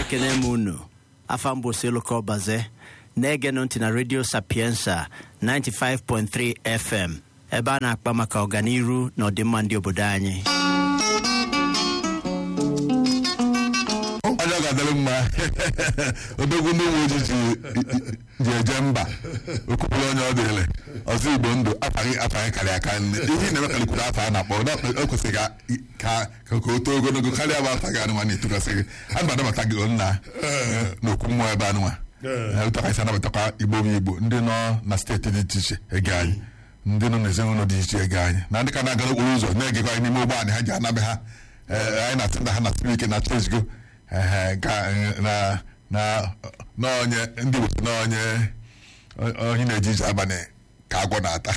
ekene m unu afa m bụ Siluka Ọbaze na-egenụ ntị na redio sapiensa 95.3 fm ebe a na-akpa maka ọganiru na ọdịmma ndị obodo anyị onye ọ ga-adịrị mma odogwu ndị uwe ojii ji- ji eje mba okwupụrụ onye ọ dịrị ọzọ igbo ndụ afaghị afaghị karịa aka nne ihe na-eme kalikwuru afọ a na-akpọ na o kwesịrị ka ka ka ka o too ogologo karịa bụ afa gị anụnwa na-etokasị gị a na anabata gị nna n'okwu mmụọ ebe anụnwa ụtọ ka isi anabatakwa igbo bụ igbo ndị nọ na steeti dị iche iche ege anyị ndị nọ n'ezinụlọ dị iche ege anyị na ndị ka na-aga n'okporo ụzọ na-egekwa anyị n'ime ụgbọ anyị ha ji anabe ha Ee, anyị na-asị na ha na siri ike na chesgo na na na onye ndị Igbo sị na onye onye na-eje ije abalị ka agwọ na-ata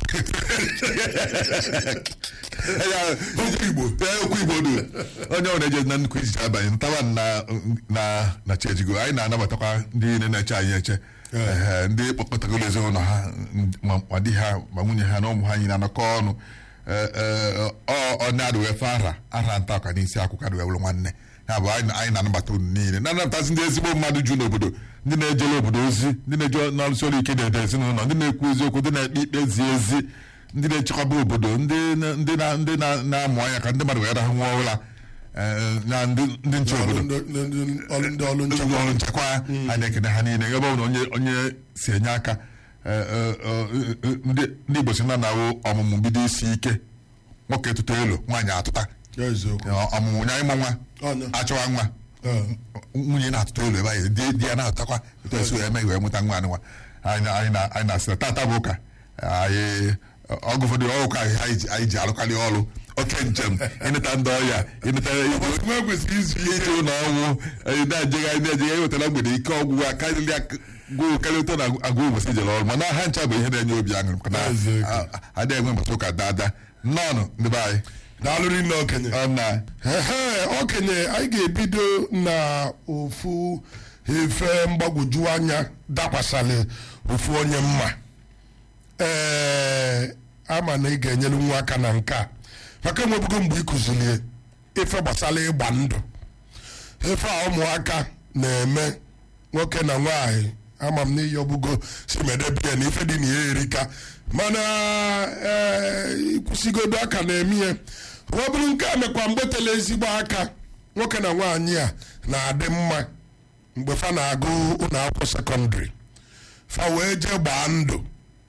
Ya, okwu Igbo ya, okwu Igbo dị onye ọ na-eje na nnukwu ije abalị ntawa na na na chejigo anyị na-anabatakwa ndị niile na-eche anyị eche Ehe, ndị kpọkọtagoro ezinụlọ ha ma ma di ha ma nwunye ha na ụmụ ha anyị na-anọkọ ọnụ Ee, ee, ọ ọ na-adụ efe ara ara nta ọka n'isi akwụkwọ adụ ewuru nwanne ya bụ anyị na- anyị na-anabata unu niile na-anabatazi ndị ezigbo mmadụ ju n'obodo ndị na-ejere obodo ozi ndị na-eje n'ọrụsi ọrụ ike na-ede ezinụlọ ndị na-ekwu eziokwu ndị na-ekpe ikpe zi ezi ndị na-echekwaba obodo ndị na- ndị na- ndị na- na-amụ anya ka ndị mmadụ wee rahụ nwa ụra ee, na ndị ndị nche obodo Ndị- ndị- ọrụ ndị ọrụ ndị nchekwa ọrụ nchekwa a na-ekene ha niile ebe ọ bụla onye onye si enye aka eh, eh, eh, ndị ndị Igbo si na na-awụ ọmụmụ bido isi ike nwoke tụta elu nwaanyị atụta eziokwu Eh, ọmụmụ nya ịmụ nwa Ọnya. achọwa nwa nwunye na-atụta elu ebe anyị di di ya na-atụtakwa etu esi wee mee wee mụta nwa anụnwa anyị na- anyị na- anyị na-asị na tata bụ ụka anyị ọgụ ụfọdụ ọgụka anyị ji- anyị ji arụkarị ọrụ oke njem ịneta ndị ọya ịneta nwa kwesịrị izu ike ije ụlọ ọnwụ anyị na-ejegharị na-ejegharị ewetara mgbede ike ọgwụgwụ a karịrị agụụ karịa ụtọ na agụ ụbọchị jere ọrụ mana ha ncha bụ ihe na-enye obi aṅụrị maka na Eziokwu. a- a- adịghị enwe mbọchị ụka dada nnọọnụ ndị be anyị daalụrị nne okenye ọ na ehe okenye anyị ga-ebido na ofu efe mgbagwoju anya dakwasịrị ofu onye mma ee ama na ị ga-enyere nwa aka na nke a maka enwebugo mgbe ị kụzilie ife gbasara ịgba ndụ ife a ụmụaka na-eme nwoke na nwaanyị ama m n'iyi ọbụgo si medebie na ife dị na ya erika mana ee ịkwụsịgodo aka na-eme ya ọ bụrụ nke a mekwa mgbe tele ezigbo aka nwoke na nwaanyị a na-adị mma mgbe fa na-agụ ụlọ akwụkwọ sekọndịrị fa wee jee gbaa ndụ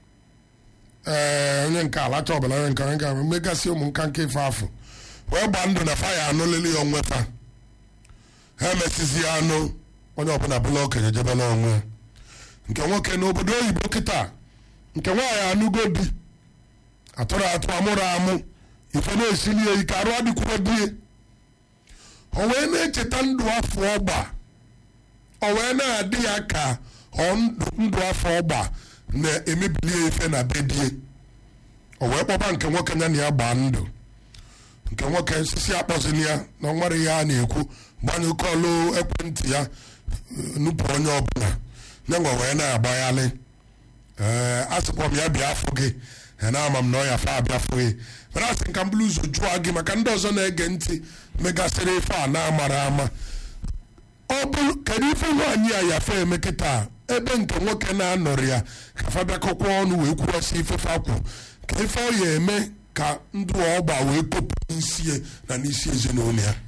ee onye nke alacha ọbụla onye nke onye nke megasị ụmụ nka nke ife afọ wee gbaa ndụ na fa ya anụlili ya onwe fa ha emesizi anụ onye ọbụla bụla okenye jebela onwe ya. nke nwoke n'obodo oyibo kịta nke nwaanyị anụgo di atụrụ atụ amụrụ amụ ife na-esili ya ike arụ adịkwuro die o wee na-echeta ndụ afọ ọgba o wee na-adị ya ka ọ ndụ ndụ afọ ọgba na-emebili ya ife na be die o wee kpọba nke nwoke ya na ya gbaa ndụ nke nwoke nsisi akpọzili ya na ọ nwere ihe a na-ekwu gbanyụkọlụ ekwentị ya eh, nupụ onye ọbụla nyenwa wee na-agbaghalị ee asịkwa m ya bịa afọ gị ee, na ama m na ọ ya fa abịa afọ gị mana asị nka mbụrụ ụzọ jụọ gị maka ndị ọzọ na-ege ntị megasịrị ife a na-amara ama ọ bụrụ kedu ife nwaanyị a yafe eme kịta ebe nke nwoke na-anọrị ya ka fa bịakọkwa ọnụ wee kwuwasị ife fa kwu ka ife ọ ya eme ka ndụ ọgba wee kopụ n'isi ya na n'isi ezinụlọ ya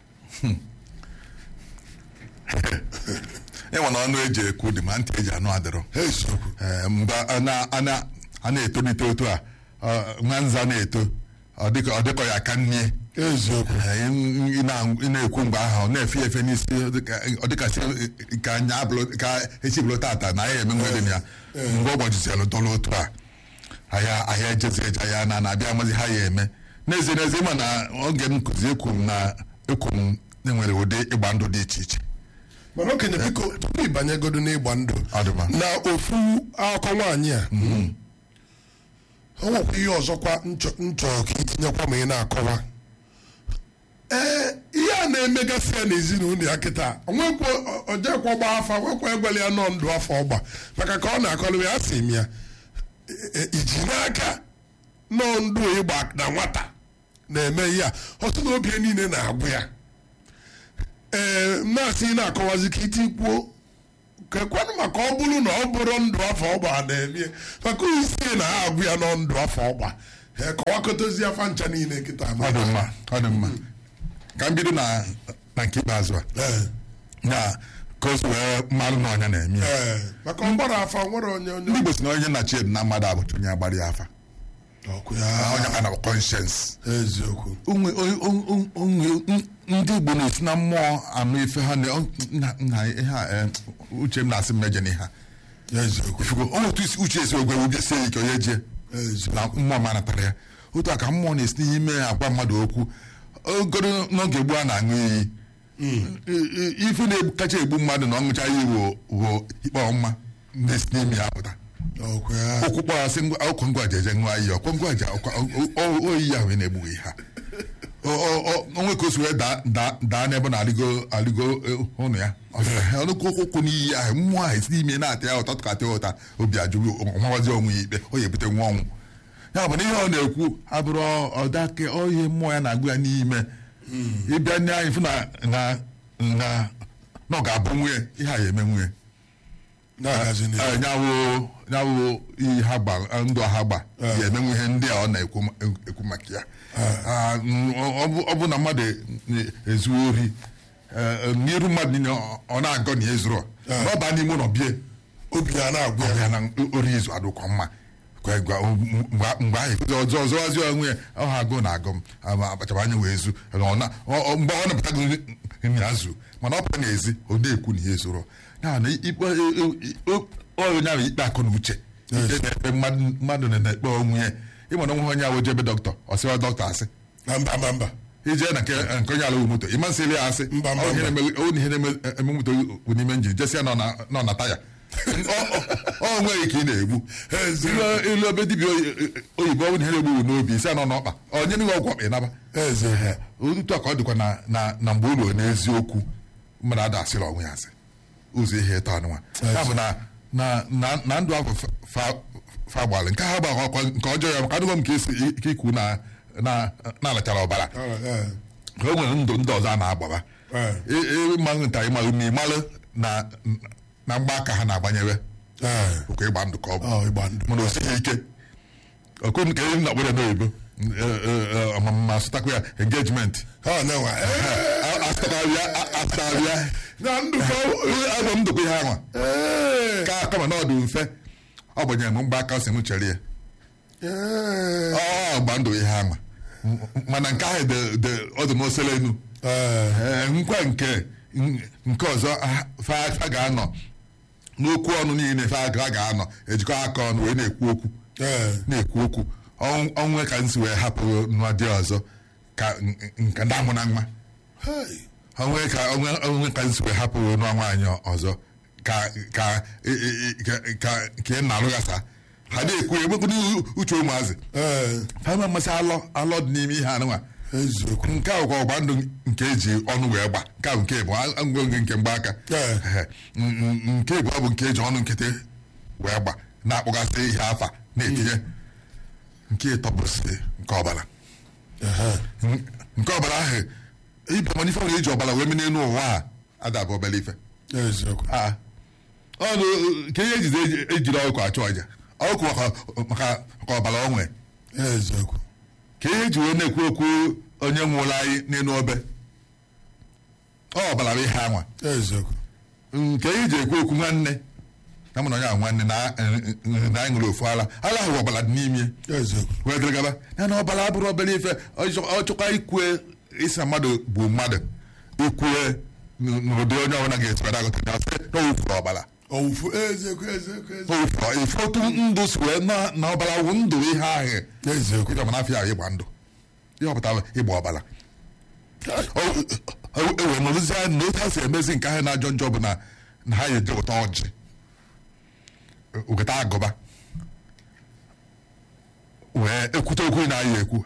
ịnwe na ọnụ eji ekwu dị ma ntị eji anụ adịrọ ha eziokwu Ee, mgbe a na- a na- a na-etolite otu a ọ, nwa nza na-eto ọ dịka ọ dịkọ ya aka nnie eziokwu Ee, ị na- ị na-ekwu mgbe ahụ ọ na-efe ya efe n'isi ọ dịka- ọ dịkasị ka anya abụrụ ka echi bụrụ tata na anyị eme nwere m ya mgbe ụbọchị dọrọ otu a ahịa ahịa ejezi eje ahịa na na-abịa amazi ha ya eme n'ezie n'ezie ma na oge m nkụzi ekwu m na ekwu m na enwere ụdị ịgba ndụ dị iche iche mana okenye biko tupu ịbanyegodo n'ịgba ndụ Ọ dị mma. na ofu akụkọ nwaanyị a o nwekwa ihe ọzọkwa nchọ nchọ ka itinyekwa ma ị na-akọwa ee ihe a na-emegasị ya n'ezinụlọ ya kịta onwekwa ojekwa gba afa nwekwa egwele ya nọ ndụ afọ ọgba maka ka ọ na-akọlụ ya asị m ya e- e- iji n'aka nọ ndụ ịgba na nwata na-eme ihe a ọtụ na obi ya niile na-agwụ ya ee na-asị ị na-akọwazi ka iti kwuo kekwanụ maka ọ bụrụ na ọ bụrụ ndụ afọ ọgba na-emie maka isi na ha agwụ ya nọ ndụ afọ ọgba ee, kọwakọtazi afa ncha niile kịta ọ dị mma ọ dị mma ka m bido na na nke ikpeazụ a Ee, na ka o si wee mmalụ na ọnya na-eme ya ee, maka ọgbara afa nwere onye onye ndị Igbo si na onye na chied na mmadụ abụcha onye agbara ya afa ọkụ ya onye ka na conscience eziokwu onwe onwe- onwe- onwe- ndị Igbo na-esi na mmụọ anụ ife ha na- na na ihe a eh, uche m na-asị mmejọ n'ihe a eziokwu ifugo o otu isi uche esi ogwe obi sie ike onye jie eziokwu na mmụọ ma natara ya otu a ka mmụọ na-esi n'ime agwa mmadụ okwu ogoro n'oge gboo a na-aṅụ iyi I- i- ife na-kacha egbu mmadụ na ọṅụcha iyi wo wo ikpe ọma na-esi n'ime ya pụta ọkụ ya okwu kpọrọ asị ngwa ọkwa ngwa ji eje ṅụọ iyi ọkwa ngwa ji ọkwa o- o- oyi ya wee na-egbughị ha O- o- o- onwe ka o si wee daa- daa daa n'ebe na alịgo alịgo eh, ụnụ ya ọnụkwu ụkwụ n'iyi ahụ mmụọ ahụ esi n'ime na-ata ya ụta tụkata ya ụta obi ajụghị ọmawazi onwe ya ikpe ọ ya ebute nwa ọnwụ ya bụ na ihe ọ na-ekwu abụrụ ọdake ihe mmụọ ya na-agụ ya n'ime ịbịa ndị anyị fụ na na na na ọ ga-abụ nwunye ihe a ya eme nwunye na-agazi n'ihu Ee, nyawụ nyawụ ihe ha gba ndụ ha gba ya emenwe ihe ndị a ọ na-ekwu ma- ekwu maka ya Ah, mm, ọ bụ- ọ bụ na mmadụ ezu ori eh, n'iru mmadụ niile ọ- ọ na-agọ na ya ezuru ọ baa n'ime ụlọ bie obi ya na-agwụ ọ ya ya na ori izu adụkwa mma Kwe gwa- mgbe mgbe ahụ ekwuzi ọzọ ọzọwazi onwe ya ọ ha agụ na agụ m ama akpachara anya wee zu ọ na- ọ- ọ- mgbe ọ napụtago nri azụ mana ọ pụta n'ezi ọ na-ekwu na ihe zoro ya na ikpe onye ahụ ikpe akụ na uche ikpe na-ekpe mmadụ mmadụ na-ekpe onwe ya ịmana onwe onye ahụ jebe dọkịta ọ sịwa dọkịta asị na mba mba mba ije na nke nke onye ala wu moto ịma nsị ya asị Mba, mba, ọ ihe mba. na-eme- ọ na ihe na-eme moto bụ n'ime njin jesi ya nọ na- nọ na taya Ọ- ọ- ọ nweghị ka ị na-egbu ilu ilu ebe dibịa oyi- oyibo ọ bụ na ihe na-egbu n'obi isi anọ n'ọkpa onye nịghị ọgwụ ọkpa ịnaba eze otu a ka ọ dịkwa na na na mgbe ụlọ n'eziokwu mmadụ ada asịrị onwe ya asị ụzọ ihe ịtọ anụnwa ya bụ na na na na ndụ ahụ fa- fa- fa gbalị nke ha gba ọkwa nke ọjọọ ya maka adịghọ m ka esi ka ikwu na na na-alachara ọbara Ee, o nwere ndụ ndị ọzọ a na-agbaba ee, ịmalụ nta ịmalụ na ịmalụ na na mgbaaka ha na-agbanyere ee. ụka ịgba ndụ ka ọ bụ Ọ, ịgba ndụ mana o sighi ike ọkụ nke ihe na akpọrọ n'oyibo ma asụtakwa ya engejiment ha na-enwe ee, asụtarịa na ndụ ka ọ- abụ m ndụkwa ihe anwa ee, ka kama na ọ dị mfe ọ gbanyere m mgbaaka o si m chere ya ee, ọ gba ndụ ihe anwa mana nke ahụ dị- dị- ọ dị n'osele enu ee, Ee, nkwa nke nke ọzọ a- fa fa ga-anọ n'okwu ọnụ niile fa ga- ga-anọ ejikọ aka ọnụ wee na-ekwu okwu ee, na-ekwu okwu Ọnw- ọnwe ka nsi wee hapụ nwa dị ọzọ ka n- nke ndị amụ na nwa hey, onwe ka onwe onwe ka nsi wee hapụ nwa nwaanyị ọzọ ka ka e- e- e- ka ka ka ị na-alụghasa ha na-ekwu egbekwu uche ụmụazị ee, ha ma mmasị alọ alọ dị n'ime ihe anụnwa eziokwu nke a bụkwa ọgba ndụ nke eji ọnụ wee gba nke a bụ nke bụ ngwongwo nke mgbaaka Ee. Ehe. N- n- nke bụ bụ nke eji ọnụ nkịtị wee gba na-akpọgasị ihe afa na-etinye nke ịtọ bụsị nke ọbara Ehe. N- nke ọbara ahụ ibe mana ife nwere eji ọbara wee mee n'elu ụwa a adabụ obere ife eziokwu Ah. ọnụ ka ihe ejizi eji- ejiri ọkụ achụ ọja ọkụ maka maka maka ọbara o nwee eziokwu ka ihe eji wee na-ekwu okwu onye nwụrụ anyị n'elu obe ọ ọbara bụ ihe anwa eziokwu nke ihe eji ekwu okwu nwanne na mụ na onye ahụ nwanne na na anyị ṅụrụ ofu ala ala ahụ ọbara dị n'ime eziokwu wee gara gaba ya na ọbara abụrụ obere ife ọ chọ- ọ chọkwa ikwe isi na mmadụ bụ mmadụ ikwue n- n'ụdị onye ọbụla ga-esikwa agụta ya sị na o wufuru ọbara owufu eziokwu eziokwu o eziokwu wufuru ife otu ndụ si wee na na ọbara wụ ndụ ihe ahụ eziokwu ịga mana afọ ya ịgba ndụ ihe ọpụtara ịgba ọbara ewere nọrụzi anya na otu ha si emezi nke ahụ na-ajọ njọ bụ na na ha eje ụta ọjị weta agụba wee ekwute okwu na-ayị ekwu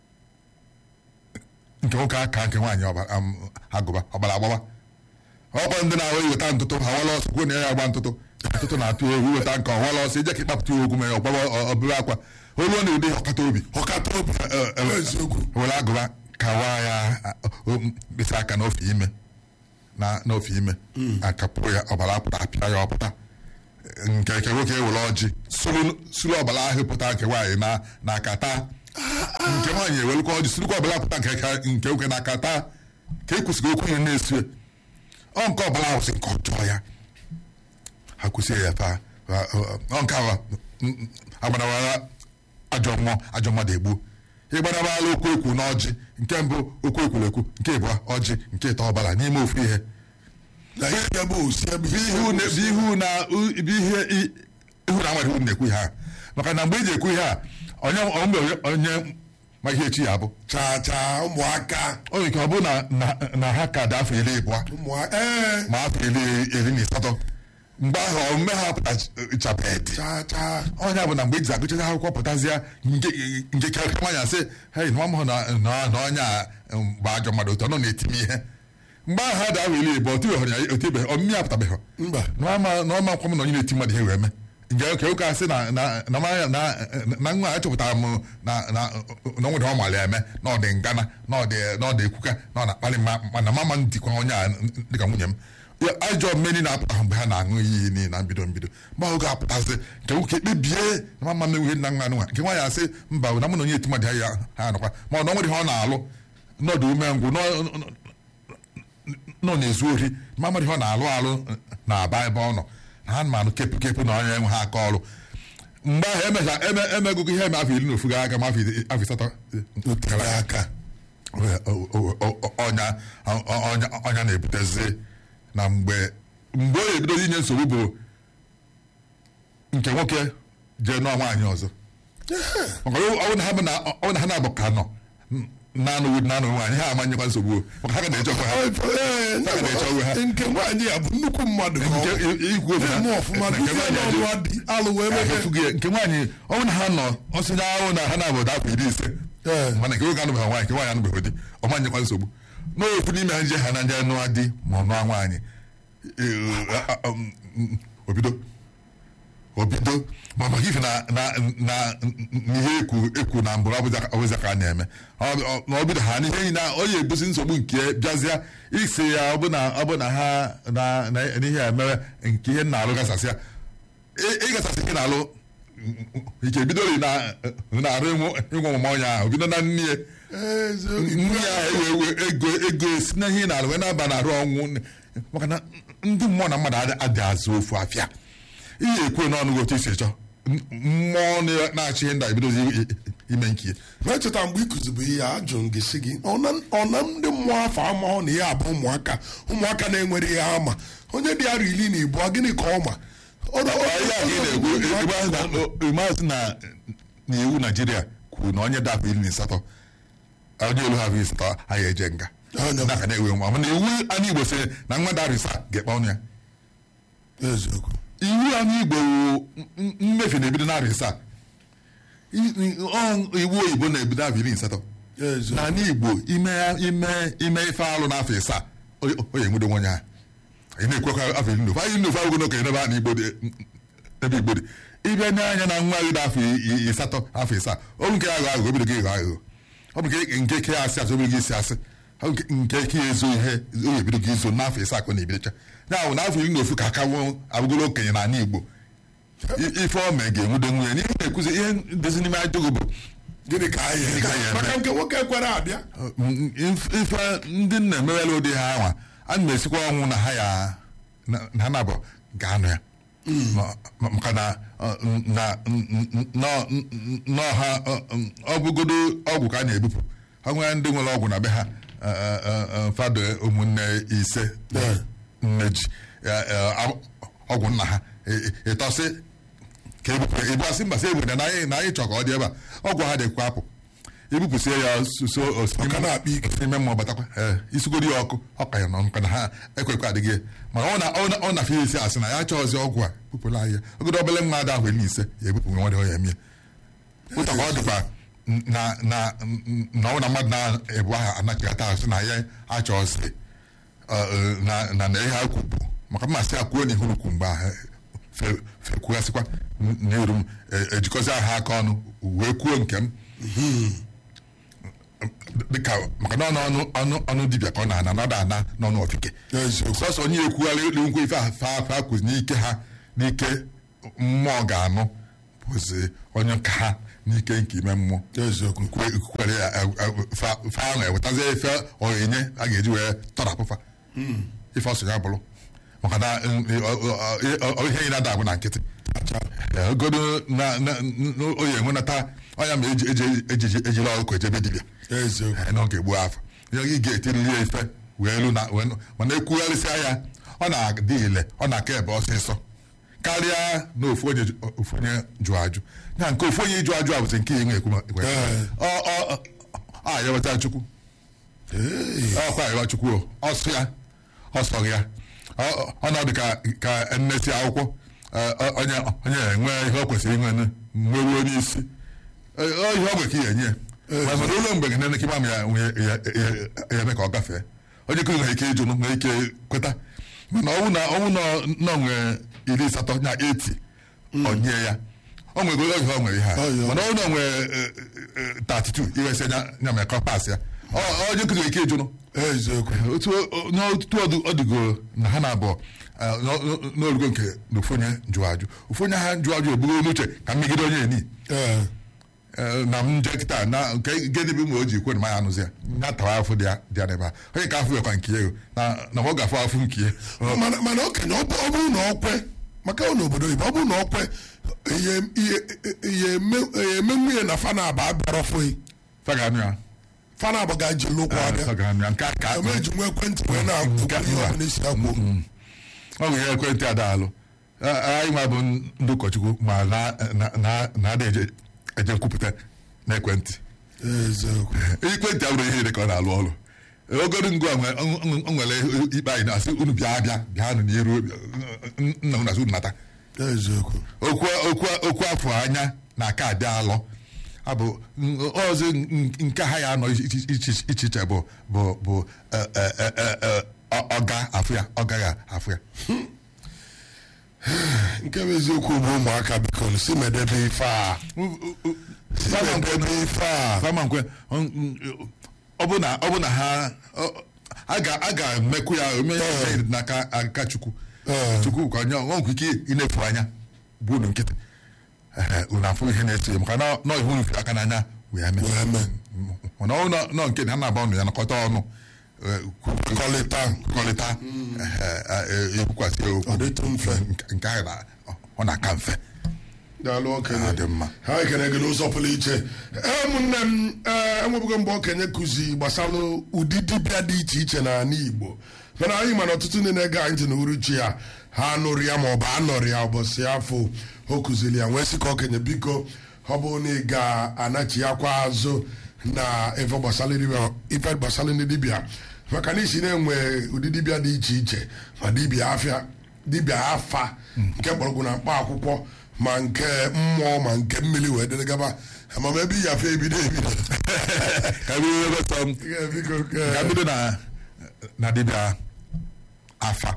nke nwoke aka nke nwaanyị ọba- am, agụba ọbara agbaba ọkwa ndị na-ahụ iweta ntụtụ ha wala ọsọ kwuo na ya agba ntụtụ ntụtụ na-atụ egwu weta nke ọwala ọsọ ije ka ịkpapụta ya okwu ma ya ọgbaba ọbụrụ akwa olu ọ na-ụdị ọkata obi ọkata obi eziokwu were agụba kawa ya a- o- mkpịsị aka n'ofe ime na n'ofe ime akapụ ya ọbara apụta apịa ya ọpụta nke nke nwoke ewere ọjị suru suru ọbara ahụ pụta nke nwaanyị na na akata nke nwaanyị ewelukwa ọjị surukwa ọbara pụta nke nke nke nwoke na akata ka e kwesịrị okwu ihe na-esue ọ nke ọbara ahụ si nke ọjọọ ya ha kwụsị ya fa ọ nke ahụ agbarawara ajọ mmụọ ajọ mmadụ egbuo ịgbarawala okwu ekwu na ọjị nke mbụ okwu ekwuru ekwu nke ịbụọ ọjị nke ịtọ ọbara n'ime ofu ihe na ihe ya bụ osi ebe bụ ihu na bụ ihu na bụ ihe i- ihu na nwere ihu na-ekwu ihe a maka na mgbe eji ekwu ihe a onye mgbe onye ma ihe echi ya bụ chaa chaa ụmụaka o nwere ike ọ bụ na na- na ha ka dị afọ iri ịbụọ ụmụaka ee ma afọ iri iri na asatọ mgbe ahụ omume ha pụtachabedị chaa chaa onye bụ na mgbe eji agụchacha akwụkwọ pụtazịa nke nke ka nwaanyị asị hei nwa m hụ na na- na onye a mgbe ajọ mmadụ otu ọ nọ na-etime ihe mgbe ahụ ha dị ahụ iri ịbụọ otibeghị ya otibeghị ọmịmị ya pụtabeghị mba n'ọma nkwa m na onye na-eti mmadụ ihe wee mee nke ka ụka asị na na na ma- na na nwa a chọpụtara m na na na nwere ọ mara eme na ọ dị ngana na ọ dị na ọ dị ekwuka na ọ na-akpali mma mana mama m dịkwa onye a dịka nwunye m Ya, ajọ mmeni na-apụta mgbe ha na-aṅụ iyi niile na mbido mbido mgbe ahụ ga-apụtazi nke nwoke kpebie na mama m enweghị nna nwa nwa nke nwaanyị asị mba na mụ na onye eti mmadụ ya ha nọkwa ma ọ na ọ nwere ihe ọ na-alụ nọdụ umengwụ nọ- nọ na-ezu ori ma mmadụ ihe ọ na-alụ alụ na-aba ebe ọ nọ na ha ma anụ kepụ kepụ na onye nwe ha aka ọrụ mgbe ahụ emecha eme emegụgụ ihe eme afọ iri na ofu gara aga ma afọ iri- afọ asatọ otere aka o- o- o- o- ọnya ọnya ọnya na-ebutezi na mgbe mgbe ọ ebido inye nsogbu bụ nke nwoke jee nụọ nwaanyị ọzọ maka ọ bụ na ha bụ na ọ bụ na ha na-abụ ka nọ na-anụghị na-anụ nwaanyị ha amanyekwa nsogbu o. maka ha ga na-eche ọkwa ha Ee, Ha ga-eche onwe ha. nke nwaanyị a bụ nnukwu mmadụ ka ọ nke bụ. ikwu ofu na- na-eme ọfụma na nke duzie nwaanyị n'ọnụ ajụ- adị alụ wee Ya, mebe efughị ya. nke nwaanyị ọ bụ na ha nọ ọsịnya ahụ na ha na-abụ afọ iri ise Ee. mana nke nwoke anụbeghị nwaanyị nke nwaanyị anụbeghị di ọ manyekwa nsogbu n'ofu n'ime ha nje ha na nje nụọ di ma ọ nụọ nwaanyị Ee, a- a- um, mm, obido obido ma maka ife na na na n'ihe ekwu ekwu na mbụrụ ọbụza ka a na-eme Ọ- ọ- na ọ bido ha n'ihe niile a, ọ ya ebusi nsogbu nke bịazịa isi ya ọ bụ na ọ bụ na ha na na n'ihe a mere nke ihe na-alụ gasasị ya ị- ịgasasị ihe na-alụ ike bidoro na na-arụ ịnwụ ịnwụ ọmụma onye ahụ bido na nne ya nne ya ewe ewe ego ego esi na ihe na-alụ wee na-aba na arụ ọnwụ maka na ndị mmụọ na mmadụ adị- adị azụ ofu afịa ihe ekwe n'ọnụ otu isi chọọ M- mmụọ na- na-achị ihe ndị a ebidozi i- i- ime nke ya. na-echeta mgbe ị kụzibu ihe a ajụrụ m gị sị gị ọ na ọ na ndị mmụọ afọ amahụ na ihe abụ ụmụaka ụmụaka na-enwere ihe ama onye dị arọ iri na ibu gịnị ka ọ ma Ọ na- ọ- ihe a ka ị na-ekwu ịgba na- ịmazị na na iwu naijiria kwuru na onye dapụ iri na asatọ onye olu ha bụ iri asatọ anyị eje nga Onye- na ka na-ewe nwa mana iwu anyị igbo sịrị na nwa darisa ga-ekpe ọnụ ya eziokwu iwu anyị igbo wụ m- mmefu na-ebido narị isaa I- ọ- iwu oyibo na-ebido afọ iri na asatọ eziokwu n'ala igbo ime ime ime ife alụ n'afọ isaa o o ya enwudo nwenye ha anyị na-ekwekwa afọ iri na ofu anyị nnofu agụgo n'okenye n'ebe a na igbo dị ebe igbo dị ịbịa nye anya na nwa gị dị afọ i- i- asatọ afọ isaa ọ bụ nke ya aghọ aghụghọ obido gị ịghọ aghụghọ ọ bụ nke nke ke asị asị obido gị isi asị ọ bụ nke- nke ke ya ezo ihe o ya ebido gị izo n'afọ isaa ka ọ na-ebidocha ya bụ n'afọ iri na ofu ka aka nwụ abụgolo okenye n'ala igbo I- ife ọ mee ga-enwudo nwunye n'ihe na-ekwuzi ihe dozi n'ime ajụgụ bụ gịnị ka anyị Gịnị ka anyị eme? maka nke nwoke kwere abịa Mm, if- ife ndị nna emerela ụdị ha anwa a na esikwa ọnwụ na ha ya na- na ha na-abụ ga-anụ ya Ma- ma- maka na ọ, na nọ- n'ọha ọ, mm, ọ bụgodo ọgwụ ka a na-ebupụ ha nwere ndị nwere ọgwụ na be ha eh, eh, eh, eh, fado ụmụnne ise Yeah. nne ji eh, eh, ab- ọgwụ nna ha ị- ị- ịtọsị ka ebupụ ịbụ asị mbasị ebere na anyị na anyị chọ ka ọ dị ebe a ọgwụ ha dịkwa apụ ebupụsie ya so Ọ ka na-akpa ike. ime mmụọ batakwa ee isugoro ya ọkụ ọ ka ya nọ maka na ha ekwekwa adịghị ya mana ọ na ọ na- ọ na fe isi asị na ya chọọzi ọgwụ a bupụla anyị ya ogodo obele nwa ada ahụ iri ise ya ebupụ nwa dị ya emie ụta ka ọ dịkwa na na na ọ na mmadụ na-ebu aha anachigata asị na ya achọọzi na na na ihe akwu bụ maka mmasị akwuo n'ihu ukwu mgbe ahụ fe- fekwughasịkwa n'eru m e- ejikọzi aha aka ọnụ wee kwuo nke m dịka maka na ọnụ ọnụ ọnụ dibịa ka ọ na-ana nọdụ ana n'ọnụ ọfike eziokwu sọsọ onye ekwugharị elu nkwe ife afa afa kụzi n'ike ha n'ike mmụọ ga-anụ bụzi onye nka ha n'ike nke ime mmụọ eziokwu kwe- kwere ya eh, eh, fa fa ahụ ewetazi efe onyinye a ga-eji wee tọrapụfa ife ọsọ ya bụrụ maka na mm, ọ- ọ- ọ- ọ- ihe anyị na-ada abụ na nkịtị Eh, ogodo na na- n- oyi enwenata ọnya ma eji eji- eji- ejiri ọkụkọ ejebe dibịa eziokwu Eh, na ọ ga-egbu afọ ya ị ga-etiriri ya ife wee lu na wee nụ- mana ekwugharịsịa ya ọ na-adị ile ọ na-aka ebe ọsịsọ karịa na ofu onye ju- ofu onye jụọ ajụ na nke ofu onye ịjụ ajụ a bụzi nke inwe ekwu Eh. a ya weta chukwu ọkwa ayọwa chukwu o, ọsụ ya ọsọ ya Ọ- ọ nọdụ ka ka nnesi akwụkwọ eh, ọ- onye onye enwe ihe ọ kwesịrị inwe nweruo n'isi Eh, ọ ihe ọ gwe ka ihe enye ya mana ụlọ mgbe gị nene kịma m ya nwee- ya ya- ya eme ka ọ gafee onye kụrụ nwere ike ịjụ nwere ike kweta mana ọnwụ na ọnwụ na ọ nwee iri asatọ na eti onye ya o nwego oge ọ nwere ihe a Ọ ya. mana ọnwụ na ọ nwee 32 iwesị nya nya mere ka ọ pas ya Ọ- onye kụrụ nwere ike ịjụ eziokwu otu o- n'otu ọdụ ọdụgo na ha na-abụọ eh, n'o- n'o- n'olugo nke na ofu onye jụọ ajụ ofu onye ha jụọ ajụ ebugo n'uche ka mmegide onye eni ee Eh, na m nje kịta na nke gịnị bụ ma o ji kwe na maya anụzi ya ya tawa afọ dị ya dị ya n'ebe a onye ka afọ ekwa nke ya o na na ọ ga-afụ afụ nke ya Ọ- mana mana okenye ọ bụ- ọ bụrụ na ọ kwe maka ọ n'obodo oyibo ọ bụrụ na ọ kwe ihe ihe ihe eme- ihe eme nwunye na fana aba abịara ọfụghị fa ga-anụ ya fana abụ ga-eji lụkwụ Eh, abịa fa ga-anụ ya nke a ka eme eji nwa ekwentị wee na-akwụ Nke a- ihe mba. ọbụla isi akwụ ọ bụ ihe ekwentị adaalụ anyị nwa bụ ndị ụkọchukwu ma na- na- na- na-ada eje eje nkwupụta n'ekwentị eziokwu ekwentị abụrụ ihe niile ka ọ na-alụ ọrụ ogoro ngụ a nwe- ọ- ọ- ọ nwere ikpe anyị na-asị unu bịa bịa bịanụ n'iru nna unu asị unu nata eziokwu okwu okwu okwu afọ anya na aka adị alọ abụ ọzọ nke ha ya anọ iche iche- iche iche bụ bụ bụ eh, eh, eh, eh, eh, ọ- ọga afụ ya ọ gaghị afụ ya nke bụ eziokwu bụ ụmụaka biko si medebe ife a si medebe ife a fama nkwe ọ bụ na ọ bụ na ha ọ- a ga a ga-emekwu ya ome ya n'aka aka chukwu Eh. chukwu ka onye ọ nwekwa ike inefu anya bụ unu nkịtị Ehe, unu afụ ihe na-eso ya maka na nọ ihu unu fere aka n'anya wee mee Wee mee. mana ọ nọ- nọ nke na ha na-aba ọnụ ya nakọta ọnụ eh, kwu- Kọlịta. kọlịta ekwukwasị ya okwu Ọ dịtụ mfe. Nke- nke ahụ na- ọ na-aka mfe daalụ okenye Ah, dị mma. ha ekene gị n'ụzọ pụrụ iche ee ụmụnne m ee enwebugo mgbe okenye kụzi gbasara ụdị dibịa dị iche iche n'ala igbo mana anyị mana ọtụtụ ndị na-ege anyị ntị n'uruchi ya ha nụrụ ya ma ọ bụ anọrọ ya ụbọchị afọ o kụziri ya wee sị ka okenye biko ọ bụrụ na ị ga-anachi akwa azụ na ife gbasara dibịa ife gbasara ndị dibịa maka na isi na-enwe ụdị dibịa dị iche iche ma dibịa afịa dibịa afa nke mgbọrọgwụ na mkpa akwụkwọ ma nke mmụọ ma nke mmiri wee dịrị gaba amam ebe iyi afa ebido ebido ka bido ebe sọ m Ee, biko ka ee, bido na na dibịa afa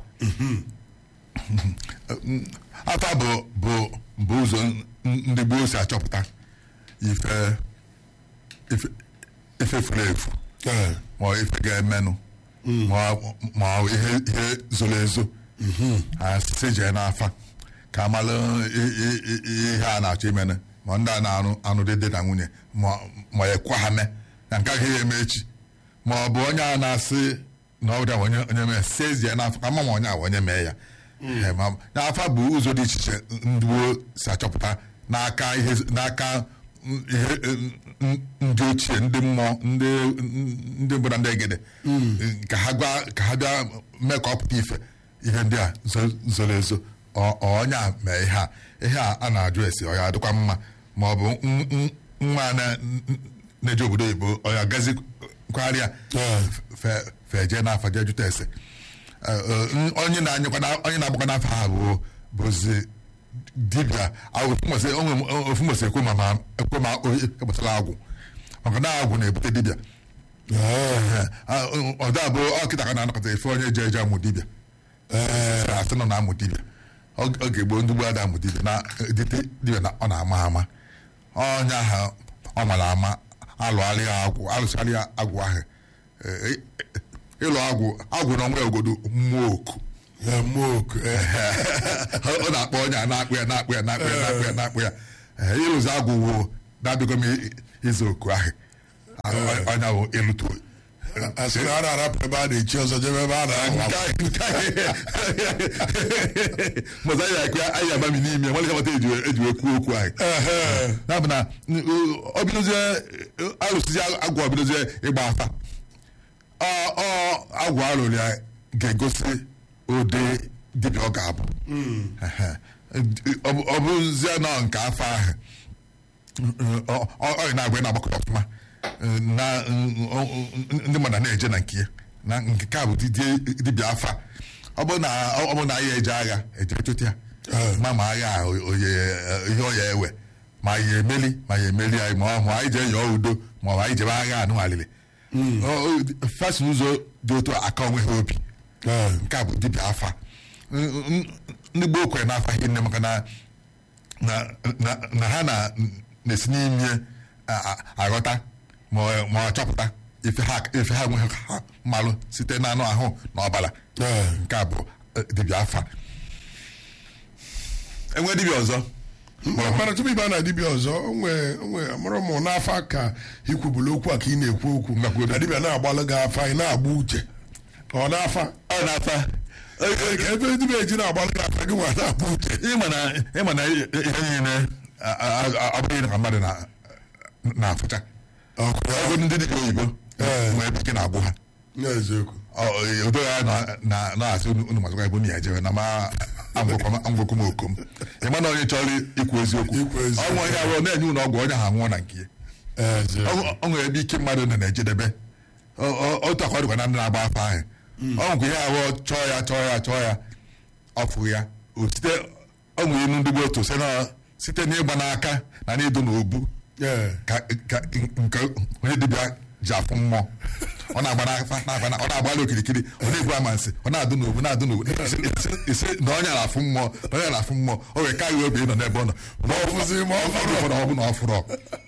afa bụ bụ bụ ụzọ ndị gboo si achọpụta ife ife ife furu efu ee, ma ọ ife ga-emenụ ma ọ- ma ọ ihe ihe zoro ezo ha si jee n'afa ka amalụ i- i- i- ihe a na-achọ imenụ ma ndị a na-anụ anụ dị di na nwunye ma ma ekwa ha mee na nke agaghị eme echi ma ọ bụ onye a na-asị na ọ dị onye onye mee sezie n'afọ ka ma ma onye a bụ onye mee ya Eh, ma- n'afa bụ ụzọ dị iche iche ndị gboo si achọpụta n'aka ihe n'aka ihe eh, ndị ochie ndị mmụọ ndị ndị mbụ na ndị egede ka ha gwa ka ha bịa mee ka ọ pụta ife ihe ndị a zo- zoro ezo ọ- ọ onye a mee ihe a ihe a a na-ajụ esi ọ ya adịkwa mma ma ọ bụ n- n- nwa a na- n- na-eje obodo oyibo ọ ya gazi kwarịa Ee. fe fe jee n'afa jee jụta ese Eh, eh, onye na-anyịkwa na- onye na-agbakwa n'afọ ha bụ bụzi dibịa ahụ ofu mbọsị- o nwere ofu mbọsị ekwe ma ma ekwe ma o- egbasara agwụ maka na agwụ na-ebute dibịa ee, ọda bụ ọkịta ka na-anọkọta efe onye je eje amụ dibịa Sị asị nọ na-amụ dibịa ọ ọ ga-egbo ndị gboo ada amụ dibịa na edite dibịa na ọ na-ama ama onye ahụ ọ mara ama alụgharị ya agwụ alụsarị ya agwụ ahụ Eh, eh, ịlụ agwụ agwụ na ọnwa ogodo mmụọ oku ya moku ọ na-akpọ onye a na-akpụ ya na-akpụ ya na-akpụ ya na-akpụ ya na-akpụ ya Eh, ịlụzi agwụ wo na-abịago m i- izu oku ahụ ọnya bụ ịlụtu asị na a na-arapụ ebe a na-echi ọzọ jebe ebe a na-ahụ mọza anyị akụ ya anyị agbami n'ime nwere kamata eji wee kwuo okwu anyị ya bụ na ọ bidozie alụsịzi agwụ ọ bidozie ịgba afa ọ ọ agwụ alụrụ ya ga-egosi ụdị dibịa ọ ga-abụ Ehe. Ọ bụ- ọ bụzie nọ nke afọ ahụ ọ- ọ ọ na-agba na-agbakọ ọfụma na ndị mmadụ na-eje na nke ya na nke ka bụ didi- dibịa afa ọ bụ na ọ bụ na anyị eje agha eje chụta ya ma ma agha a oye ihe ọ ya ewe ma ya emeli ma ya emeli anyị ma ọ ma anyị jee yọọ udo ma ọ bụ anyị jebe agha anụ alili fasi ụzọ dị otu a aka onwe ha obi nke a bụ dibịa afa N- n- ndị gboo kwere n'afa ihe nne maka na na na- na ha na na-esi n'ime a- a- aghọta ma ọ- ma ọ chọpụta ife ha ife ha nwe ha mmalụ site n'anụ ahụ na ọbara Ee. nke a bụ eh, dibịa afa enwe dibịa ọzọ mana tupu ịba na dibịa ọzọ onwe onwe amụrụ m n'afa ka ikwubulu okwu a ka ị na-ekwu okwu Ngakwu na dibịa na-agbalụ gị afa ị na-agba uche ọ na-afa ọ na-afa Ee, ka ebe dibịa eji na-agbalụ gị afa gị nwa na-agba uche ịma na ịma na ihe niile a- a- a- abụghị na mmadụ na- na-afụcha ọkụ ya ọgụ ndị dibịa oyibo Ee. nwere ebe ike na-agwụ ha n'eziokwu odo ya na- na- na-asị unu unu mazụkwa ebe unu ya jere na ma amgwekọ m okom ị ma na onye chọrọ ikwu eziokwu Ikwu eziokwu. ọnwụ onye arụ na-enye unu ọgwụ onye ha nwụọ na nke ya eziokwu Ọ- ọ nwere ebe ike mmadụ nọ na-ejedebe Ọ- ọ- otu akwa dịkwa na ndị na-agba afọ ahụ ọ nwekwa ihe abụọ chọọ ya chọọ ya chọọ ya ọ fụghị ya O site ọ nwere inu ndị gboo otu site na- site n'ịgba n'aka na n'ịdụ n'obu Ee. ka ka nke onye dibịa ji afụ mmụọ ọ na-agba n'afa na-agba na- ọ na-agbalị okirikiri ọ na-egbu amansi ọ na-adụ n'obu na-adụ n'obu isi- isi- isi na onye na-afụ mmụọ na onye na-afụ mmụọ o wee karịa obi ịnọ n'ebe ọ nọ ma ọ fụzi ma ọ fụrụ. ụfọdụ ọ bụ na ọ fụrụ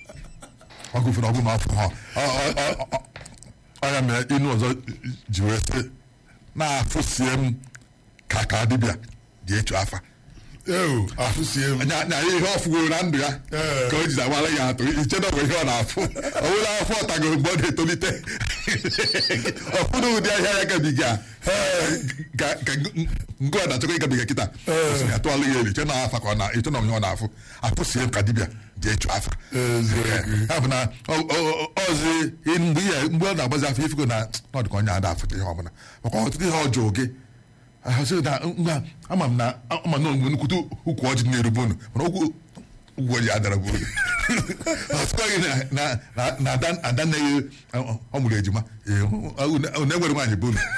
ọ gụfere ọ bụ na ọ fụrụ ọ- ọ- ọ- ọ- ọ ya mere inu ọzọ ji wee sị na-afụsie m ka ka dibịa dị echu afa ewu afụsie m nya nya ihe ọ fụgoro na ndụ ya Ee. ka o ji agbara ya atụ iche na ọ bụ ihe ọ na-afụ ọ bụla afọ ọtagoro mgbe ọ na-etolite ọfụna ụdị ahịa ya gabiga ka ka nke ọ na-achọkọ ịgabiga kịta sị na atụọla ya elu iche na afa ka ọ na iche na onye ọ na-afụ afụsie m ka dibịa ji echu afa Eziokwu. ya bụ na ọ- ọ- ọ- ọzi mgbe ihe mgbe ọ na-agbazi afọ ifugo na ọ dị ka onye ada afụta ihe ọbụla maka ọtụtụ ihe ọjọọ gị ahụsị na ngwa ama m na ama na onwe nnukwute ukwu ọjị na-erube unu mana okwu ugwu ọjị adara bụ unu ọtụkwaghị na na na na ada ada nne ya ọ mụrụ ejima ee, unu enwere nwaanyị bụ unu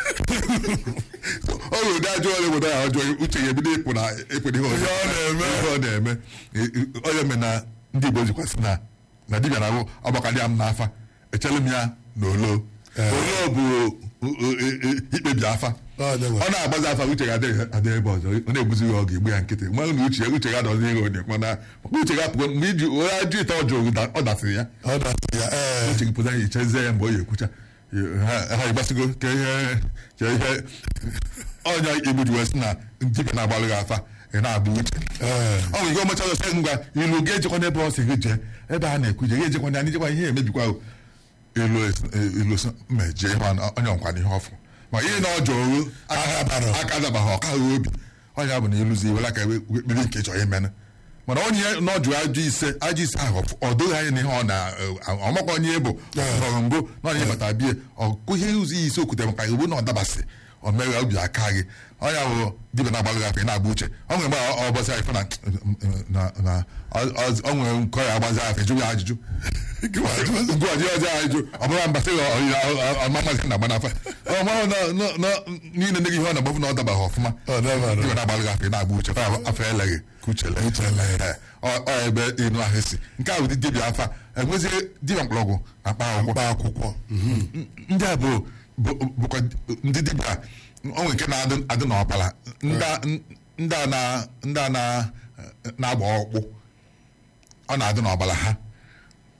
ọ nwere ụdị ajọ ọrịa obodo ahụ ọjọọ uche ya ebido ịpụ na ịpụ ihe ọjọọ Ihe ọ na-eme. ihe ọ na-eme onye mere na ndị Igbo jikwasị na na dibịa na-abụ ọgbakarị m n'afa echere m ya na olo olo bụ o- o- e- e- ikpebi afa Ọ dị mma. ọ na-agbazi afa uche ga adị ebe ọzọ ọ na-egbuzi ya ọ ga-egbu ya nkịtị nwa na uche uche ga adọzi ihe onye mana maka uche ga apụgo mgbe iji onye ajụ ite ọjọọ da- ọ dasịrị ya ọ dasị ya ee uche gị pụta ya ichezie ya mgbe ọ ya-ekwucha ha ha ịgbasigo ka ihe ka ihe ọnya igbu ji wee sị na dibịa na-agbalụ gị afa ị na-agba uche Ee. ọ nwere ike ọmacha ọzọ sị ngwa ilu ga-ejekwa n'ebe ọ sị gị jee ebe a na-ekwu je ga-ejekwa ndị anyị jekwa ihe emebikwa o. ilu es- ilu sị, mejie ihe ọ- onye ọnkwa n'ihe ọfụ ma ihe na ọjọọ oru Aka dabara. aka dabaghị ọkaghị obi onye bụ na ịlụzi iwere aka wee kpiri nke ị chọrọ imenụ mana onye na ọjụ ajụ ise ajụ ise ahụ ọ doghị anya n'ihe ọ na ọmakwa onye bụ nọrọ mbụ na onye bata bie ọkụ ihe ụzọ isi okwute maka iwu na ọ dabasị o mere obi aka gị onye bụ dibịa na-agbalụ gị afọ ị na-agba uche ọ nwere mgbe ọ bọsị afọ na na na ọ- ọ- ọ nwere nkọ ya agbazi afọ jụ ya ajụjụ ngụọji ọjọọ ajụjụ ọ bụrụ mbasị ọmamazi na agbanafa ọmahụ na niile ndị gị ihe ọ na-agbafu na ọ dabaghị ọfụma Ọ dabara. dibịa na-agbalụ gị afọ ị na-agba uche kwa afọ eleghị ka uche lee Ee, ọ ọ ebe inu ahụ si nke a bụ ụdị dibịa afa enwezi dibịa mkpọrọgwụ na mkpa akwụkwọ mkpa akwụkwọ ndị a bụ bụ- bụkwa ndị dibịa onwe nke na-adị adị n'ọkpara ndị a- ndị a na- ndị a na- na-agba ọkpụ ọ na-adị n'ọbara ha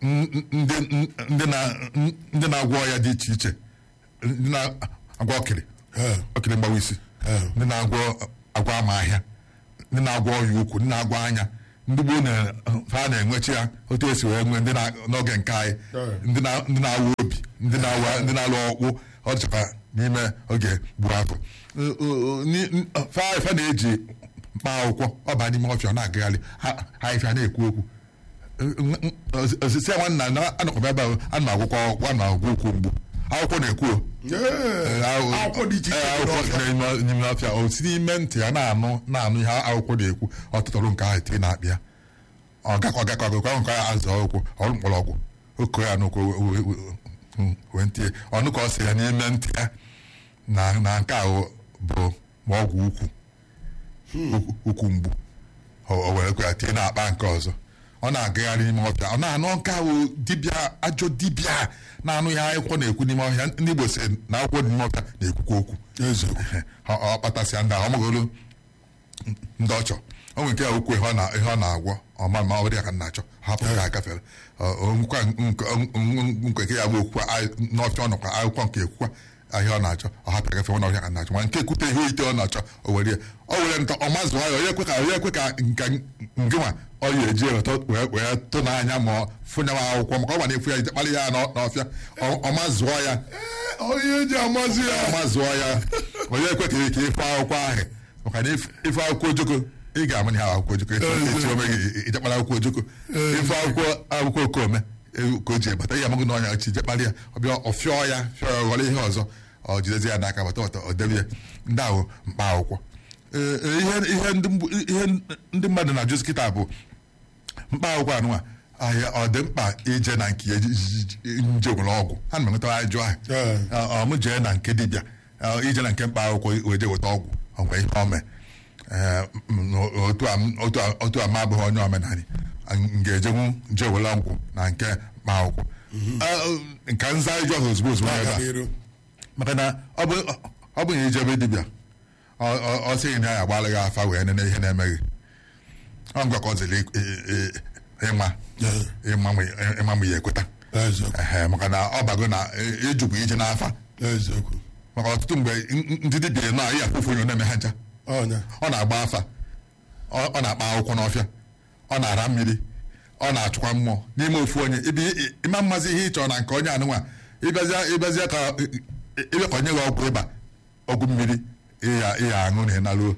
n- ndị ndị na- ndị na-agwọ ọya dị iche iche ndị na-agwọ ọkịrị Eh. ọkịrị mgbawa isi Eh. ndị na-agwọ agwọ ama ahịa ndị na-agwọ ọya ukwu ndị na-agwọ anya ndị gboo na ha na-enwechi ya otu esi wee nwee ndị na- n'oge nke anyị Eh. ndị na- ndị na-awa obi ndị na-awa ndị na-alụ ọkpụ ọ dịchakwa n'ime oge gburu afọ Ọ- ọ- ni- n- fa fa na-eji mkpa akwụkwọ ọba n'ime ọfịa ọ na-agagharị ha ha ifia na-ekwu okwu osisi nwanna na anọkọba ebe ahụ ana m agwụkwọ akwụkwọ ana m agwụ okwu mgbu akwụkwọ na-ekwu o. Eh, akwụkwọ dị iche iche Ee, dị akwụkwọ n'ọfịa. dị n'ime- n'ime ọfịa o si n'ime ntị ya na-anụ na-anụ ihe akwụkwọ na-ekwu ọtụtụrụ nke ahụ eti na-akpị ya ọ gakọ gakọ gakọ ahụ nke ya azụ ọgwụ ọrụ mkpọrọgwụ oke ya n'ụkwụ we- we- we- wee ntie ọnụ ka ọ sị ya n'ime ntị ya na na nke ahụ bụ ma ọgwụ ukwu ukwu- ukwu mgbu o o were kwa ya tie na-akpa nke ọzọ ọ na-agagharị n'ime ọfịa ọ na-anụ nke ahụ dibịa ajọ dibịa na-anụ ihe akwụkwọ na-ekwu n'ime ọhịa ndị Igbo sị na akwụkwọ dị n'ime ọfịa na-ekwukwa okwu eziokwu ọ ọ kpatasịa ndị ahụ ọ magolu ndị ọchọ o nwere nke ya okwu ihe ọ na- ihe ọ na-agwọ ọma ma ọ dị ya ka m na-achọ hapụ ka agafere nkwa nke nke ya bụ okwukwa n'ọfịa ọ nọkwa akwụkwọ nke ekwukwa ihe ọ na-achọ ọ hapụ agafe nwa ọhịa ka m na-achọ ma nke ekwute ihe ite ọ na-achọ o were ya o were nka ọ mazụọ ya onye ekwe ka onye ekwe ka nka ngịnwa ọ ya eji eweta wee wee tụ n'anya ma ọ fụnye m akwụkwọ maka ọ gba na-efu ya ije kpalị ya n'ọ- n'ọfịa ọ- ọ mazụọ ya onye eji amazi ya ọma zụọ ya onye ekwe ka ka ife akwụkwọ ahụ maka na if- ife akwụkwọ ojoko ị ga-ama ihe ahụ akwụkwọ ojoko echi ome gị ijekpara akwụkwọ ojoko ife akwụkwọ akwụkwọ okome e- ka o ji ebata ihe amaghị na ọnya chi jekpara ya ọbịa ọfịọ ya fịọ ya ghọrọ ihe ọzọ ọ jidezi ya n'aka bata ọtọ ọ debe ya ndị ahụ mkpa akwụkwọ Ee, ee, ihe ihe ndị mgbu- ihe ndị mmadụ na-ajụzi kịta bụ mkpa akwụkwọ anụnwa ahịa ọ dị mkpa ije na nke ya iji- iji- iji- nje nwere ọgwụ ha na enweta ajụ ahụ Ee. ọ ọ, mụ jee na nke dibịa ọ, ije na nke mkpa akwụkwọ wee jee weta ọgwụ ọ nwee ihe ome Ee, m- m- otu a m- otu a- otu a ma abụghị onye omenala m ga-ejenwu je were ọgwụ na nke mkpa akwụkwọ Ee, nka nza ịjụ ahụ ozugbo ozugbo ebe na-aga a n'iru maka na ọ bụ ọ bụ na ijebe dibịa ọ- ọ ọ sịghị na ya agbalị gị afa wee nene ihe na-emeghị ọ ngwa ka ọ ziri ị- ị- ịma ịma ma ịma ma ya ekweta eziokwu Ehe, maka na ọ bago na ị- ịjụkwa ije n'afa eziokwu maka ọtụtụ mgbe n- n- ndị dibịa nọ ihe afụfụ onye na-eme ha ncha ọnya ọ na-agba afa ọ ọ na-akpa akwụkwọ n'ọfịa ọ na-ara mmiri ọ na-achụkwa mmụọ n'ime ofu onye ibi i- ịma mmazi ihe ị chọrọ na nke onye anụnwa ịbịazịa ịbịazịa ka ị- ị- ịbịa ka onye gị ọgwụ ịba ọgwụ mmiri ịya ịya aṅụ na ịnaluo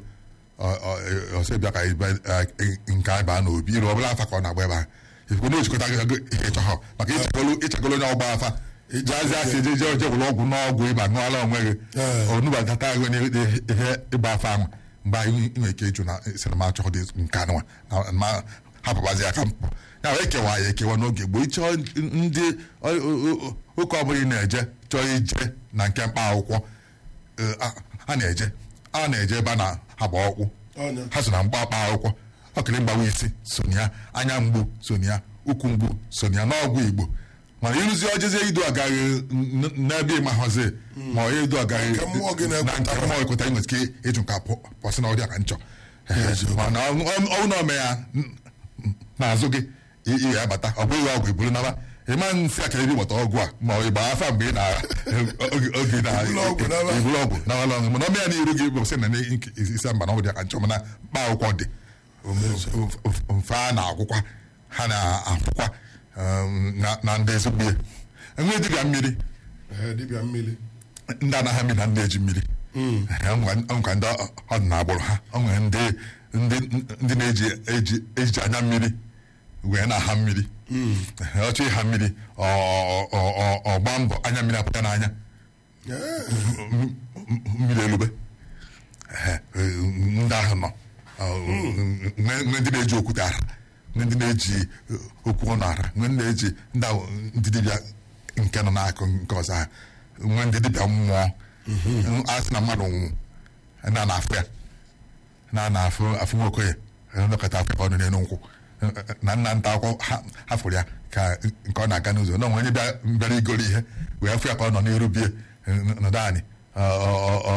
ọsọ bịa ka ịba- eh, nke anyị baa n'obi iru ọbụla afa ka ọ na-agba ebe ahụ ifekwe na ojikọta gị gị ihe ịchọ ha maka ịchagolo ịchagolo onye ọgba afa jazi afọ eje je je gwụrụ ọgwụ n'ọgwụ ịba ṅụọla onwe gị Ee. onubata gị n'ihe ịgba afa ahụ mgbe anyị nwere ike ịjụ na sinima achọghị dị nke anụnwa na ma hapụbazi aka mpụ ya wee kewa ya ekewa n'oge gboo ịchọọ ndị ọ- ọ- ọ- ụka ọbụla ị na-eje chọọ ije na nke mkpa akwụkwọ eh, a- a na-eje a na-eje ebe a na-agba ọkwụ Ọnya. ha so na mgba akpa akwụkwọ ọkịrị mgbawa isi so na ya anya mgbu so na ya ụkwụ mgbu so na ya n'ọgwụ igbo mana ịrụzi ojezie idu agaghị n- n'ebe ịmahọzi ma ọ idu agaghị Nke mmụọ gị na na-ekweta. nke mmụọ ekweta nwere ike ịjụ nka pọsị na ọrịa ka nchọ mana ọnwụ na ome ya n- n'azụ gị ị ị ga-abata ọ bụghị ọgwụ iburu naba ịma nsị aka ebe gbata ọgwụ a ma ọ ịgba afa mgbe ị na oge oge na Iburu ọgwụ naba. iburu ọgwụ nawala ọṅụ mana ọmụ ya n'iru gị bụ sị na isi mba na ọ dị ka nchọ mana mkpa akwụkwọ dị mfe a na-akwụkwa ha na-akwụkwa um, na- na ndị ezigbo ihe enwe dibịa mmiri Ee, dibịa mmiri ndị anaghị mmiri na ndị eji mmiri nkwa ndị ọdịna agbụrụ ha o nwere ndị ndị ndị na-eji eji eji anya mmiri wee na-aha mmiri ọchọ ịha mmiri ọ- ọ- ọ- ọ gbaa mbọ anya mmiri apụta n'anya Ee, m- m- mmiri elube Ehe, ndị ahụ nọ Ọ, nwe nwe ndị na-eji okwute ara nwe ndị na-eji okwu ọnụ ara nwe ndị na-eji ndị ahụ ndị dibịa nke nọ n'akụ nke ọzọ ha nwe ndị dibịa mmụọ a sị na mmadụ nwụ na na-afụ ya na na-afụ afụ nwoke ya nlekọta afọ ka ọ nọ n'elu nkwụ na nna nta akwụkwọ ha- hafụrụ ya ka nke ọ na-aga n'ụzọ na onwe onye bịa- bịara igoro ihe wee fụ ya ka ọ nọ n'iru bie nọdụ anyị ọ- ọ- ọ-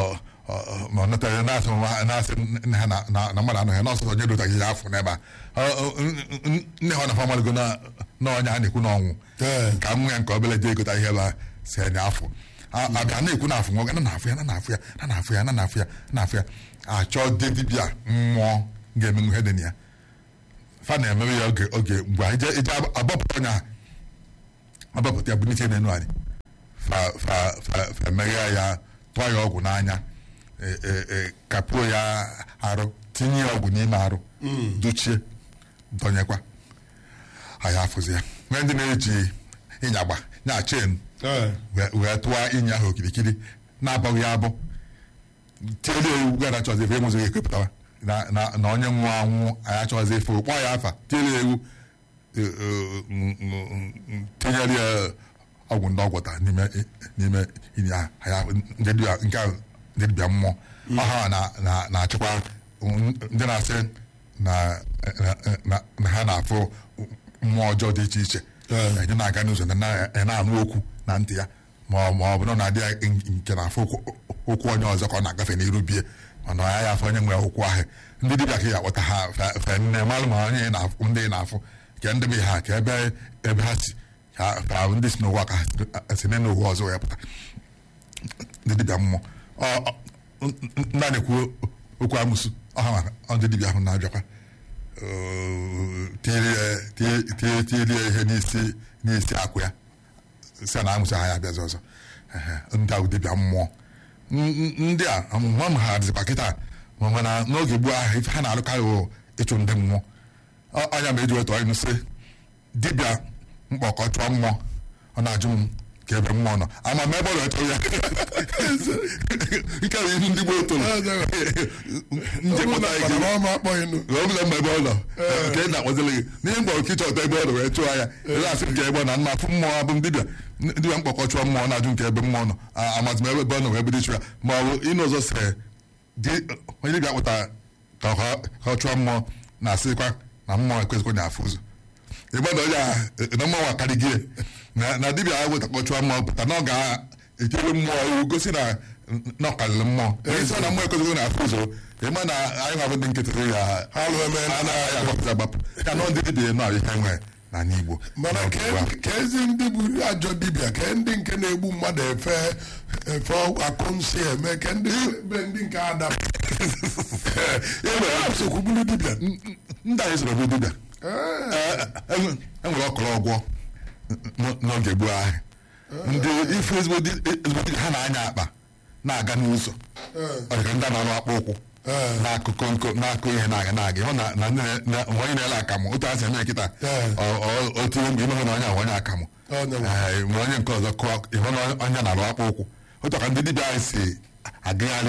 ọ- ọ- ma ọ natara na-asị nwa- na-asị nne ha na na- na mmadụ anọghị n'ọsọsọ nye dotaghị ya afọ n'ebe a Ọ- ọ- n- n- nne ha na-afọ mmadụ na na ọnya a na-ekwu n'ọnwụ Ee. ka nwa ya nke obele jee egota ihe ebe a si anya afọ A- abịa na-ekwu na afụ nwoke na na-afụ ya na na-afụ ya na na-afụ ya na na-afụ ya na na-afụ ya achọ dị dibịa mmụọ ga-emenwu ihe dị na ya fa na-emewe ya oge oge mgbe anyị je ije agbapụta ọnya agbapụta ya bụ n'iche n'enu anyị fa fa fa fa emeghe ya tụọ ya ọgwụ n'anya e- e- e, kapuo ya arụ tinye ya ọgwụ n'ime arụ dochie dọnyekwa anyị afụzi ya nwee ndị na-eji ịnyagba nya chen Ee. wee wee tụọ ịnya ahụ okirikiri na-abọghị ya abụ tiele ewu gara chọzi efe enwezighị ekwepụtawa na na na onye nwụọ anwụ anyị achọghịzi efe kpọọ ya afa tiele ewu e, e, m- m- m- tinyere ya ọgwụ ndị ọgwụta n'ime n'ime ini ahụ anyị ndị dibịa nke ahụ ndị dibịa mmụọ ọha na na na-achịkwa ndị na-asị na na- na- na ha na-afụ mmụọ ọjọọ dị iche iche Ee. anyị na-aga n'ụzọ na na- na-anụ okwu na ntị ya ma ọ ma ọ bụ na ọ na-adị ya nke na-afụ okwu- okwu onye ọzọ ka ọ na-agafe n'iru bie mana ọ ya ya afọ onye nwe okwu ahụ ndị dibịa ka ya akpọta ha fe- fe nne malụ ma onye ị na-afụ ndị ị na-afụ ka ndị be ha ka ebe ebe ha si ka ka ndị si n'ụwa ka ha si- si n'ụwa ọzọ wee pụta ndị dibịa mmụọ Ọ- ọ- n- n- ndị a na-ekwu okwu amụsụ ọha maka ọ ndị dibịa ahụ na-abịakwa tinyere ya ihe n'isi n'isi akwụ ya si na amụsị ha ya abịazi ọzọ Ehe, ndị ahụ dibịa mmụọ N- n- ndị a amụma m ha dịzikwa kịta ma mana n'oge gboo ahụ ife ha na-alụkarị wụ ịchụ ndị mmụọ Ọ- anya ma eji weta ọnụ sị dibịa mkpọkọ chụọ mmụọ ọ na-ajụ m ka ebe mmụọ nọ ama m ebe ọ na-echọ ya nke bụ ihe ndị gboo toro njekọta ike Mana ọma akpọghị nụ. ọbụla mgbe ebe ọ nọ nke ị na-akpọzili gị n'ihe mgbe oke ịchọta ebe ọ nọ wee chụọ ya ele asị nke ebe ọ na mma afụ mmụọ abụ m dibịa dibịa mkpọkọ chụọ mmụọ na-ajụ nke ebe mmụọ nọ A- amazi m ebe ọ nọ wee bido ịchụ ya ma ọ bụ ịnụ ụzọ sịrị di- onye dibịa kpụtara ka ọ- ka ọ chụọ mmụọ na-asịkwa na mmụọ ekwesịkwa na afụ ụzọ ịgba na onye a na mmụọ akarịghị na na dibịa ahụ wetakọ chụọ mmụọ pụta na ọ ga-etinyere mmụọ iwu gosi na na ọ karịrị mmụọ onye sị na mmụọ ekwesịkwa na afụ ụzọ ịma na anyị nwabụ ndị nkịtị ya Ha lụ eme na anaghị agbapụta agbapụ ya na ndị dibịa nọ ihe nwere n'ala Igbo mana n'oge ke ugbu a. ka ezi ndị bụ ajọ dibịa ka ndị nke na-egbu mmadụ efe efe akụ nsị eme ka ndị be ndị nke ada sokwu bụrụ dibịa ndị anyị soro bụ dibịa Ee, Ee, enwere ọkọrọ ọgwọ n- n'oge gboo ahụ ndị ife ezigbo di- ezigbo dibịa ha na-anya akpa na-aga n'ụzọ ọ dịka ndị a na-arụ akpa ụkwụ Ee. na-akụkọ nko na-akụ ihe na-aga na-aga ịhụ na na ndị na- na- mgbe onye na-ele akamụ otu a si eme kịta Ee. ọ- ọ- otu mgbe imehụ na onye ahụ onye akamụ Onye nwe. Ee, mgbe onye nke ọzọ kụọ ịhụ na onye na-arụ akpa ụkwụ otu ka ndị dibịa anyị si agagharị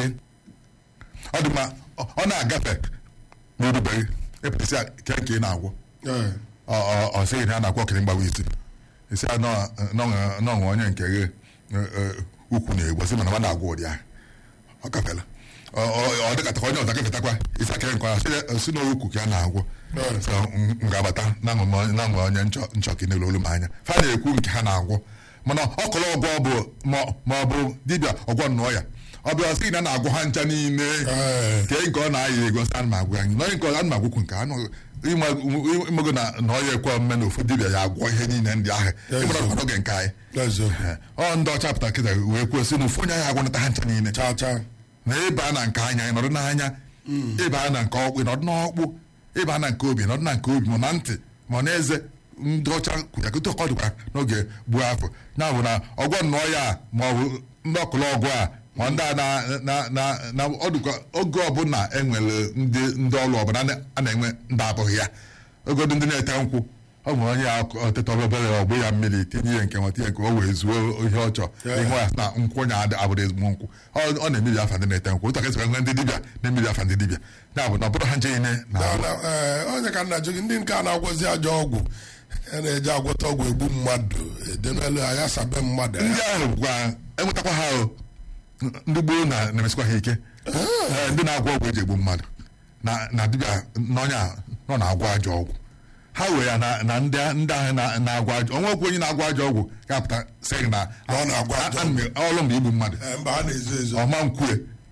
ọ dị mma ọ- ọ na-agafe n'erubeghị epụtasị ke nke ị na-agwọ ee, ọ ọ- ọ sịghị na a na-akwọ okiri mgbawa isi isi a nọ- nọ- nọ nwe onye nke ghe ukwu na-egbu sị mana ọ na-agwọ ụdị ahụ ọ gafela Ọ- ọ- ọ dịkata onye ọzọ gafetakwa isi aka nke ọzọ si na ukwu ka a na-agwọ Right. So, m- m ga-abata na nwe onye nchọ nchọka n'elu olu m anya fa na-ekwu nke ha na-agwọ mana ọkọlọ ọgwọ bụ ma- ma ọ bụ dibịa ọgwọ nnọọ ya ọ bịa sị na a na-agwọ ha ncha niile Ee. nke nke ọ na-ayị ego sị ana m agwụ anyị n'onye nke ọzọ ana m agwụkwu nke anụ ịmago na na ọ ya ekwe omume na ofu dibịa ya agwọ ihe niile ndị ahụ ịmara ọkwa n'oge nke anyị eziokwu. ọ ndị ọcha pụtara kịta wee kwuo sị na ofu onye anyị agwọnata ha ncha niile Cha cha. na ịba na nke anya ịnọdụ n'anya ịba na nke ọkpụ ịnọdụ n'ọkpụ ịba na nke obi ịnọdụ na nke obi ma na ntị ma na eze ndị ọcha kwujakọta ọkọ dịkwa n'oge gbuo afọ ya bụ na ọgwọ nnọọ ya a, ma ọ bụ ndị ọkụlụ ọgwụ a ma ndị a na na na na ọ dịkwa oge ọbụla enwere ndị ndị ọrụ ọbụla na- a na-enwe ndị abụghị ya ogodo ndị na-ete nkwụ ọ nwere onye ya ọtịta obere ọgbụ ya mmiri tinye ihe nke nwa tinye nke o wee zuo ihe ọ chọrọ Yeah. ihe ya sị na nkwụ onye adị- abụrụ ezigbo nkwụ ọ ọ na-emebi afa ndị na-ete nkwụ ụtọ kesịkwa nwe ndị dibịa na-emebi afa ndị dibịa ya bụ na ọ bụrụ ha nche niile na Na- na- ee, onye ka nna jụ gị ndị nke a na-agwọzi ajọ ọgwụ a na-eji agwọta ọgwụ egbu mmadụ edenelu anya sabe mmadụ ndị ahụ gwa enwetakwa ha o ndị gboo na- na-emesikwa ha ike Ee, ndị na-agwọ ọgwụ eji egbu mmadụ na na dibịa n'ọnya nọ na-agwọ ajọ ọgwụ ha wee ya na na ndị ndị ahụ na- na-agwọ ajọ onwe okwu onye na-agwọ ajọ ọgwụ ga-apụta sị gị na Na ọ na-agwọ ajọ a- a- ọrụ mgbe igbu mmadụ Ee, mba ha na-ezo ezo ọma nkwue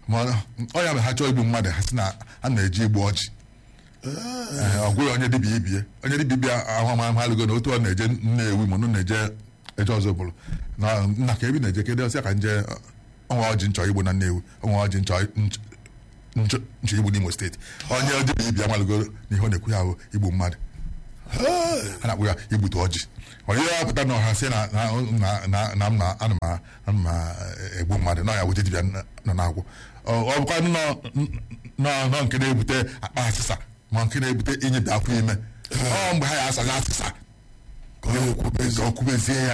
ma ọ ya mere ha chọọ igbu mmadụ ha sị na a na-eji igbu ọjị Ee, ọ gwụghị onye dibịa ibie onye dibịa ibia ahụ ama ha alụgo na otu ọ na-eje nnewi ma ọ na-eje eje ọzọ bụrụ na nna ka ebi na-eje kedu ọsịa ka nje ọnwa ọjị nchọ igbo na nnewi ọnwa ọjị nchọ nch- nchọ nchọ igbo n'imo steeti onye dibịa ibia amalụgo na ihe ọ na-ekwu ya bụ igbu mmadụ a na-akpụ ya igbute ọjị onye ya pụta na ọha sị na na na na na m na ana m a- ana m a- egbu mmadụ na ya wute dibịa nọ na-agwụ ọ ọ bụkwa nọ nọ nọ nke na-ebute akpa asịsa ma nke na-ebute inyebi afọ ime ọ mgbe ha ya asaghị asịsa ka ọ na-ekwubezi ka ọ kwubezie ya